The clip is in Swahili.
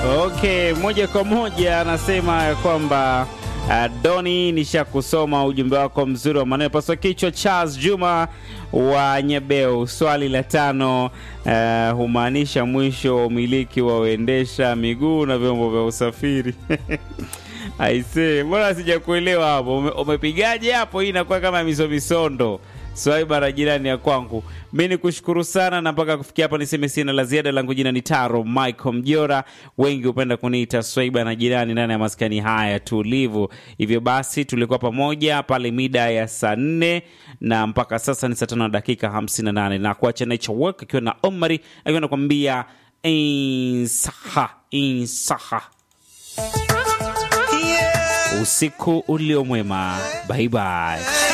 Okay, moja kwa moja anasema ya kwamba uh, Doni, nishakusoma ujumbe wako mzuri wa maneno paswa kichwa. Charles Juma wa Nyebeu, swali la tano uh, humaanisha mwisho wa umiliki wa waendesha miguu na vyombo vya usafiri Aisee, mbona sijakuelewa hapo? Ume, umepigaje hapo? Hii inakuwa kama miso misondo. Swaiba na jirani ya kwangu, mi ni kushukuru sana, na mpaka kufikia hapa niseme sina la ziada. Langu jina ni Taro Michael Mjora, wengi hupenda kuniita Swaiba na jirani ndani ya maskani haya tulivu. Hivyo basi tulikuwa pamoja pale mida ya saa nne na mpaka sasa ni saa tano na dakika hamsini na nane na kuacha Nature Work akiwa na Omari akiwa nakwambia insaha insaha usiku ulio mwema. Bye bye.